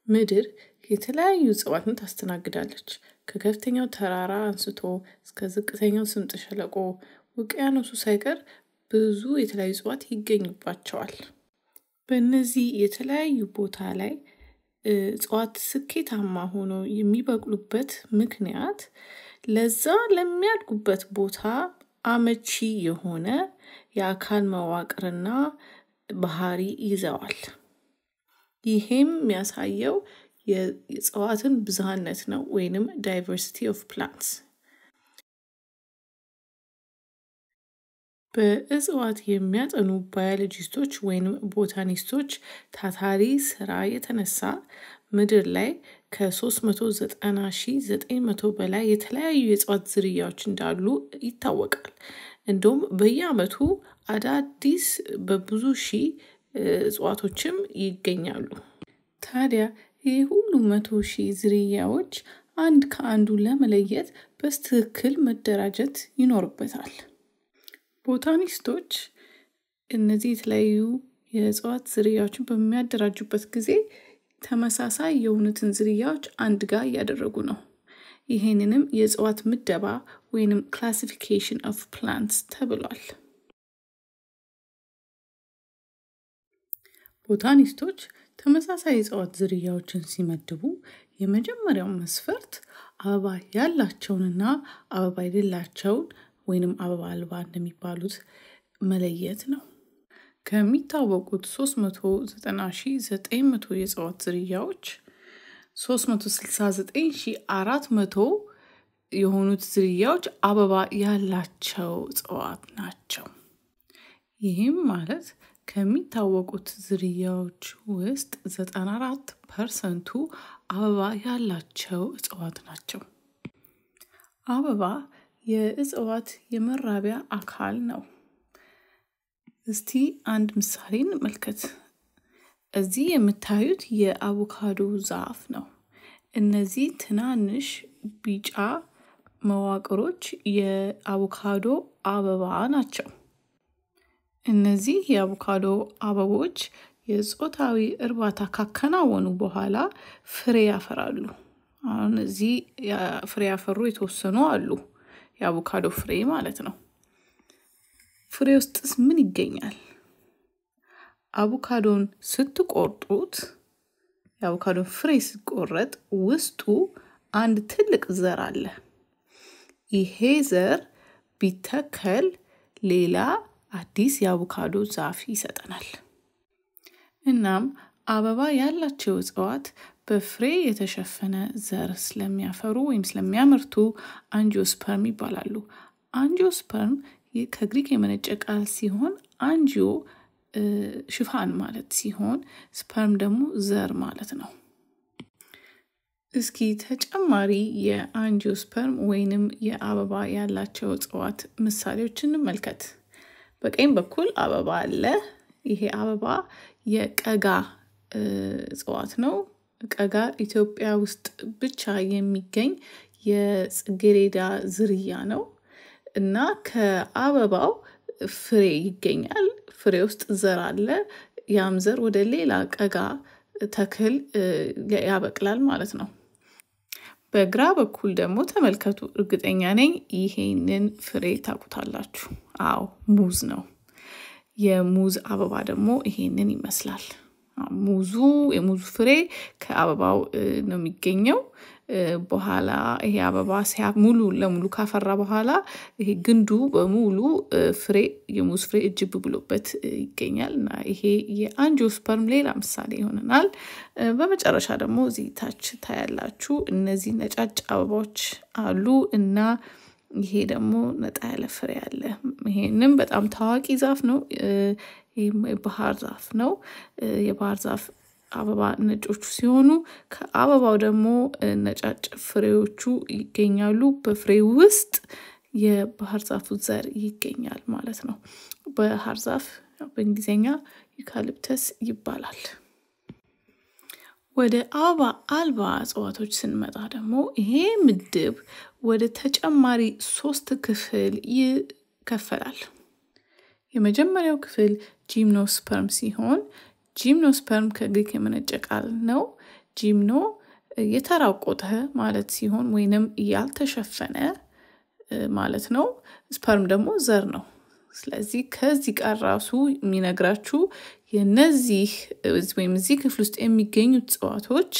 ምድር የተለያዩ እጽዋትን ታስተናግዳለች። ከከፍተኛው ተራራ አንስቶ እስከ ዝቅተኛው ስምጥ ሸለቆ ውቅያኖሱ ሳይቀር ብዙ የተለያዩ እጽዋት ይገኙባቸዋል። በእነዚህ የተለያዩ ቦታ ላይ እጽዋት ስኬታማ ሆኖ የሚበቅሉበት ምክንያት ለዛ ለሚያድጉበት ቦታ አመቺ የሆነ የአካል መዋቅርና ባህሪ ይዘዋል። ይሄም የሚያሳየው የእጽዋትን ብዝሃነት ነው ወይንም ዳይቨርሲቲ ኦፍ ፕላንትስ። በእጽዋት የሚያጠኑ ባዮሎጂስቶች ወይንም ቦታኒስቶች ታታሪ ስራ የተነሳ ምድር ላይ ከ390,900 በላይ የተለያዩ የእጽዋት ዝርያዎች እንዳሉ ይታወቃል። እንደውም በየአመቱ አዳዲስ በብዙ ሺህ እጽዋቶችም ይገኛሉ። ታዲያ ይህ ሁሉ መቶ ሺህ ዝርያዎች አንድ ከአንዱ ለመለየት በስትክክል መደራጀት ይኖርበታል። ቦታኒስቶች እነዚህ የተለያዩ የእጽዋት ዝርያዎችን በሚያደራጁበት ጊዜ ተመሳሳይ የሆኑትን ዝርያዎች አንድ ጋር እያደረጉ ነው። ይሄንንም የእጽዋት ምደባ ወይንም ክላሲፊኬሽን ኦፍ ፕላንትስ ተብሏል። ቦታኒስቶች ተመሳሳይ የእጽዋት ዝርያዎችን ሲመድቡ የመጀመሪያው መስፈርት አበባ ያላቸውንና አበባ የሌላቸውን ወይንም አበባ አልባ እንደሚባሉት መለየት ነው። ከሚታወቁት 390,900 የእጽዋት ዝርያዎች 369,400 የሆኑት ዝርያዎች አበባ ያላቸው እጽዋት ናቸው። ይህም ማለት ከሚታወቁት ዝርያዎች ውስጥ 94 ፐርሰንቱ አበባ ያላቸው እጽዋት ናቸው። አበባ የእጽዋት የመራቢያ አካል ነው። እስቲ አንድ ምሳሌ እንመልከት። እዚህ የምታዩት የአቮካዶ ዛፍ ነው። እነዚህ ትናንሽ ቢጫ መዋቅሮች የአቮካዶ አበባ ናቸው። እነዚህ የአቮካዶ አበቦች የጾታዊ እርባታ ካከናወኑ በኋላ ፍሬ ያፈራሉ። አሁን እዚህ ፍሬ ያፈሩ የተወሰኑ አሉ። የአቮካዶ ፍሬ ማለት ነው። ፍሬ ውስጥስ ምን ይገኛል? አቮካዶን ስትቆርጡት የአቮካዶን ፍሬ ሲቆረጥ ውስጡ አንድ ትልቅ ዘር አለ። ይሄ ዘር ቢተከል ሌላ አዲስ የአቮካዶ ዛፍ ይሰጠናል። እናም አበባ ያላቸው እጽዋት በፍሬ የተሸፈነ ዘር ስለሚያፈሩ ወይም ስለሚያመርቱ አንጂኦስፐርም ይባላሉ። አንጂኦስፐርም ከግሪክ የመነጨ ቃል ሲሆን አንጂኦ ሽፋን ማለት ሲሆን ስፐርም ደግሞ ዘር ማለት ነው። እስኪ ተጨማሪ የአንጂኦስፐርም ወይንም የአበባ ያላቸው እጽዋት ምሳሌዎች እንመልከት። በቀኝ በኩል አበባ አለ። ይሄ አበባ የቀጋ እጽዋት ነው። ቀጋ ኢትዮጵያ ውስጥ ብቻ የሚገኝ የጽጌሬዳ ዝርያ ነው እና ከአበባው ፍሬ ይገኛል። ፍሬ ውስጥ ዘር አለ። ያም ዘር ወደ ሌላ ቀጋ ተክል ያበቅላል ማለት ነው። በግራ በኩል ደግሞ ተመልከቱ። እርግጠኛ ነኝ ይሄንን ፍሬ ታውቁታላችሁ። አዎ ሙዝ ነው። የሙዝ አበባ ደግሞ ይሄንን ይመስላል። ሙዙ የሙዙ ፍሬ ከአበባው ነው የሚገኘው። በኋላ ይሄ አበባ ሲያ ሙሉ ለሙሉ ካፈራ በኋላ ይሄ ግንዱ በሙሉ ፍሬ የሙዝ ፍሬ እጅብ ብሎበት ይገኛል እና ይሄ የአንጂኦስፐርም ሌላ ምሳሌ ይሆነናል። በመጨረሻ ደግሞ እዚህ ታች ታያላችሁ እነዚህ ነጫጭ አበባዎች አሉ እና ይሄ ደግሞ ነጣ ያለ ፍሬ አለ። ይሄንም በጣም ታዋቂ ዛፍ ነው። ይህም የባህር ዛፍ ነው። የባህር ዛፍ አበባ ነጮቹ ሲሆኑ ከአበባው ደግሞ ነጫጭ ፍሬዎቹ ይገኛሉ። በፍሬ ውስጥ የባህር ዛፉ ዘር ይገኛል ማለት ነው። ባህር ዛፍ በእንግሊዝኛ ዩካሊፕተስ ይባላል። ወደ አበባ አልባ እጽዋቶች ስንመጣ ደግሞ ይሄ ምድብ ወደ ተጨማሪ ሶስት ክፍል ይከፈላል። የመጀመሪያው ክፍል ጂምኖስፐርም ሲሆን ጂምኖስፐርም ከግሪክ የመነጨ ቃል ነው። ጂምኖ የተራቆተ ማለት ሲሆን ወይንም ያልተሸፈነ ማለት ነው። ስፐርም ደግሞ ዘር ነው። ስለዚህ ከዚህ ቃል ራሱ የሚነግራችሁ የነዚህ ወይም እዚህ ክፍል ውስጥ የሚገኙት እጽዋቶች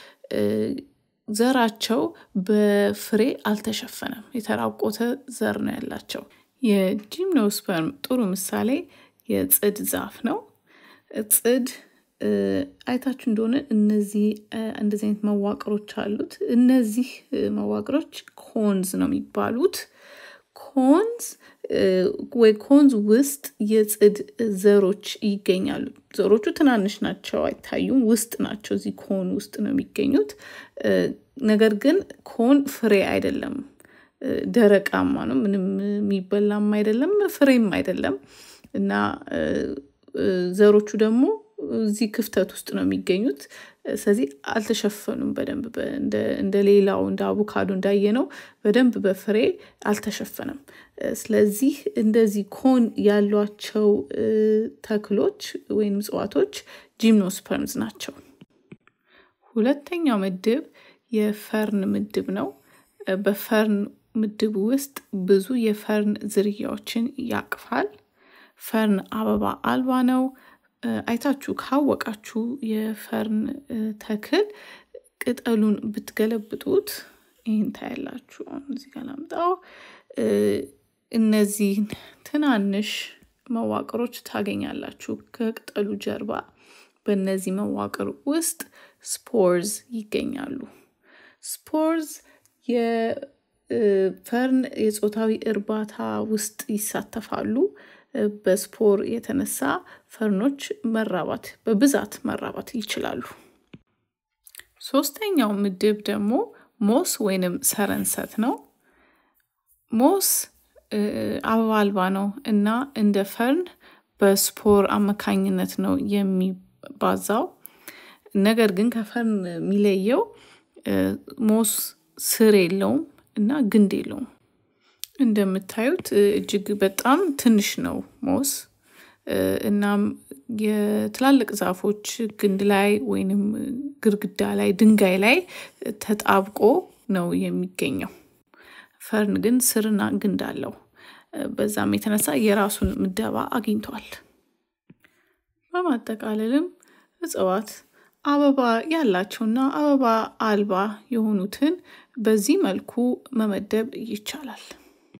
ዘራቸው በፍሬ አልተሸፈነም። የተራቆተ ዘር ነው ያላቸው። የጂምኖስፐርም ጥሩ ምሳሌ የጽድ ዛፍ ነው። ጽድ አይታችሁ እንደሆነ እነዚህ እንደዚህ አይነት መዋቅሮች አሉት። እነዚህ መዋቅሮች ኮንዝ ነው የሚባሉት። ኮንዝ ወይ ኮንዝ ውስጥ የጽድ ዘሮች ይገኛሉ። ዘሮቹ ትናንሽ ናቸው፣ አይታዩም። ውስጥ ናቸው። እዚህ ኮን ውስጥ ነው የሚገኙት። ነገር ግን ኮን ፍሬ አይደለም፣ ደረቃማ ነው። ምንም የሚበላም አይደለም፣ ፍሬም አይደለም እና ዘሮቹ ደግሞ እዚህ ክፍተት ውስጥ ነው የሚገኙት። ስለዚህ አልተሸፈኑም በደንብ እንደ ሌላው እንደ አቮካዶ እንዳየነው በደንብ በፍሬ አልተሸፈነም። ስለዚህ እንደዚህ ኮን ያሏቸው ተክሎች ወይም እጽዋቶች ጂምኖስፐርምስ ናቸው። ሁለተኛው ምድብ የፈርን ምድብ ነው። በፈርን ምድብ ውስጥ ብዙ የፈርን ዝርያዎችን ያቅፋል። ፈርን አበባ አልባ ነው። አይታችሁ ካወቃችሁ የፈርን ተክል ቅጠሉን ብትገለብጡት ይህን ታያላችሁ። እዚህ ጋር ላምጣው። እነዚህን ትናንሽ መዋቅሮች ታገኛላችሁ ከቅጠሉ ጀርባ። በእነዚህ መዋቅር ውስጥ ስፖርዝ ይገኛሉ። ስፖርዝ የፈርን የጾታዊ እርባታ ውስጥ ይሳተፋሉ። በስፖር የተነሳ ፈርኖች መራባት በብዛት መራባት ይችላሉ። ሶስተኛው ምድብ ደግሞ ሞስ ወይንም ሰረንሰት ነው። ሞስ አበባ አልባ ነው እና እንደ ፈርን በስፖር አማካኝነት ነው የሚባዛው። ነገር ግን ከፈርን የሚለየው ሞስ ስር የለውም እና ግንድ የለውም። እንደምታዩት እጅግ በጣም ትንሽ ነው ሞስ። እናም የትላልቅ ዛፎች ግንድ ላይ ወይንም ግድግዳ ላይ ድንጋይ ላይ ተጣብቆ ነው የሚገኘው። ፈርን ግን ስርና ግንድ አለው። በዛም የተነሳ የራሱን ምደባ አግኝቷል። በማጠቃለልም እጽዋት አበባ ያላቸውና አበባ አልባ የሆኑትን በዚህ መልኩ መመደብ ይቻላል።